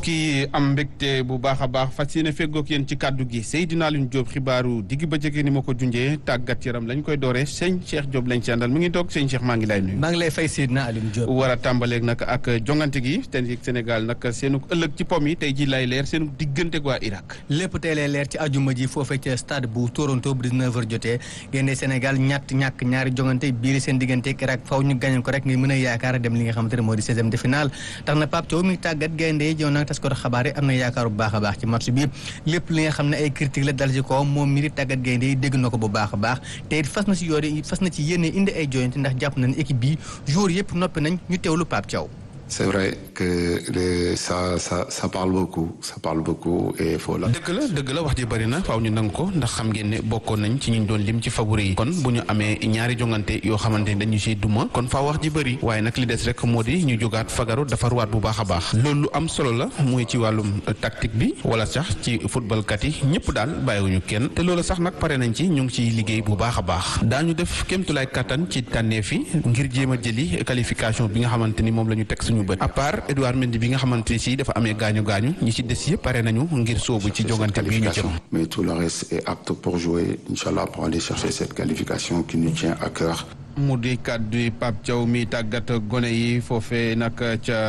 mbokk yi am mbégte bu baax a baax fas yéene feggoog yéen ci kàddu gi Seydina Alioune Diop xibaaru digg bëccëg ni ma ko junjee tàggat yaram lañ koy dooree sëñ Cheikh Diop lañ ci àndal mu ngi toog sëñ Cheikh maa ngi lay nuyu. maa ngi lay fay Seydina Alioune Diop. war a tàmbaleeg nag ak jongante gi te Sénégal nag seenu ëllëg ci pom yi tey ji lay leer seenu diggante waa Irak. lépp tey lay leer ci ajuma ji foofee ca stade bu Toronto bu 19h jotee génne Sénégal ñett ñàkk ñaari jongante biir seen diggante ak Irak faw ñu gañal ko rek ngir mën a yaakaar dem li nga xamante ne moo di 16e de finale tax na Pape Thiaw mi tàggat gaynde yi jow nag tas ko xabaar yi am na yaakaar bu baax a baax ci match bi lépp li nga xam ne ay critique la dal ci kaw moom mi di tàggat gaynde yi dégg na ko bu baax a baax te it fas na si yoore fas na ci yéene indi ay joyante ndax jàpp na ne équipe bi jour yëpp noppi nañ ñu teewlu Pape Thiaw C'est vrai que le, ça, ça, ça parle beaucoup, ça parle beaucoup et il faut la. dëgg la dëgg la wax ji bëri na faaw ñu nangu ko ndax xam ngeen ne bokkoon nañ ci ñu doon lim ci favori yi kon bu ñu amee ñaari jongante yoo xamante ni dañu siy duma kon faaw wax ji bëri waaye nag li des rek moo di ñu jógaat fagaru dafa ruwaat bu baax a baax loolu lu am solo la muy ci wàllum tactique bi wala sax ci football kat yi ñëpp daal bàyyiwuñu kenn te loolu sax nag pare nañ ci ñu ngi ciy liggéey bu baax a baax daañu def kéemtulaay kattan ci tànneef yi ngir jéem a jëli qualification bi nga xamante ni moom la ñu teg suñu bët à part Edouard Mendy bi nga xamante ni si dafa amee gaañu gaañu ñi ci des yëpp pare nañu ngir soobu ci jongante bi ñu jëm. mais tout le reste est apte pour jouer inchallah pour aller chercher cette qualification qui nous tient à cœur. mu di kàddu Pape Thiaw mi tàggat gone yi foofee nag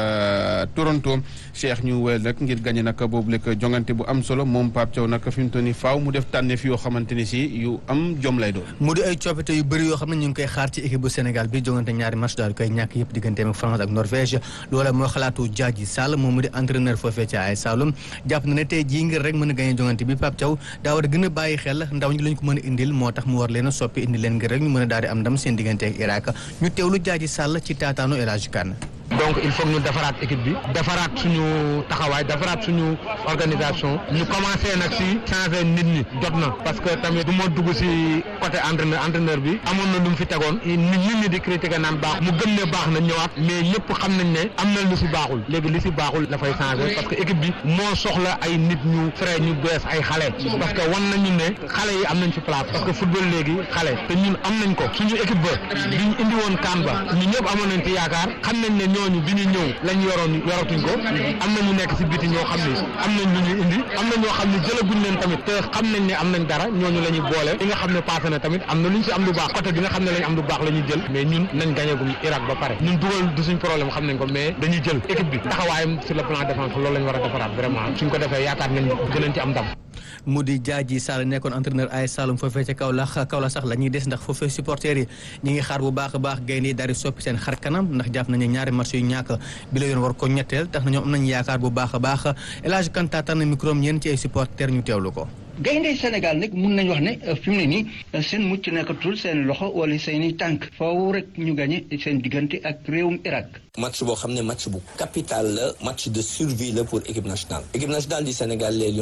ca Toronto Cheikh ñu wel rek ngir gagné nag boobu lekk jongante bu am solo moom Pape Thiaw nag fi mu toll nii faaw mu def tànneef yoo xamante ni si yu am jom lay doon. mu di ay coppite yu bëri yoo xam ne ñu ngi koy xaar ci équipe bu Sénégal bi jongante ñaari match daal di koy ñàkk yëpp digganteem ak France ak Norvège loola moo xalaatu Diadji Sall moom mu di entraîneur foofee ca ay Saloum jàpp na ne tey jii ngir rek mën a gagné jongante bi Pape Thiaw daa war a gën a bàyyi xel ndaw ñi lañ ko mën a indil moo tax mu war leen a soppi indi leen ngir rek ñu mën a daal di am ndam seen diggante ak Irak ñu teewlu Diadji Sall ci taataanu El Hadj Kane donc il faut ñu defaraat équipe bi defaraat suñu taxawaay defaraat suñu organisation ñu commencé nag si changer nit ñi jot na parce que tamit du ma dugg si côté entraîneur entraîneur bi amoon na lu mu fi tegoon nit ñi di critiquer naan baax mu gëm ne baax na ñëwaat mais ñëpp xam nañ ne am na lu si baaxul léegi li si baaxul dafay changer parce que équipe bi moo soxla ay nit ñu frais ñu bees ay xale parce que wan nañu ne xale yi am nañ fi place parce que football léegi xale te ñun am nañ ko suñu équipe ba bi ñu indi woon kaan ba ñu ñëpp amoon nañ ci yaakaar xam nañ ne ñooñu bi ñu ñëw lañ yoroon yoratuñ ko am na ñu nekk si biti ñoo xam ne am nañ lu ñu indi am na ñoo xam ne jëlaguñ leen tamit te xam nañ ne am nañ dara ñooñu la ñuy boole li nga xam ne passé na tamit am na lu ñu si am lu baax côté bi nga xam ne lañ am lu baax la ñuy jël mais ñun nañ gañeegum Irak ba pare ñun dugal du suñ problème xam nañ ko mais dañuy jël équipe bi taxawaayam sur le plan défense loolu lañ war a defaraat vraiment suñ ko defee yaakaar nañ gënañ ci am ndam mu di Diadji Sall nekkoon entraîneur ay Saloum foofee ca Kaolack Kaolack sax la ñuy des ndax foofee supporters yi ñi ngi xaar bu baax a baax gaynde yi daal di soppi seen xar kanam ndax jàpp nañu ñaari match yu ñàkk bi la yoon war ko ñetteel tax na ñoom am nañu yaakaar bu baax a baax El Hadj Kanta tànn micro am ñeen ci ay supporters ñu teewlu ko gaynde Sénégal nag mun nañu wax ne fi mu ne nii seen mucc nekkatul seen loxo wala seen i tànk foofu rek ñu gañe seen diggante ak réewum Irak. match boo xam ne match bu capital la match de survie la pour équipe nationale équipe nationale du Sénégal les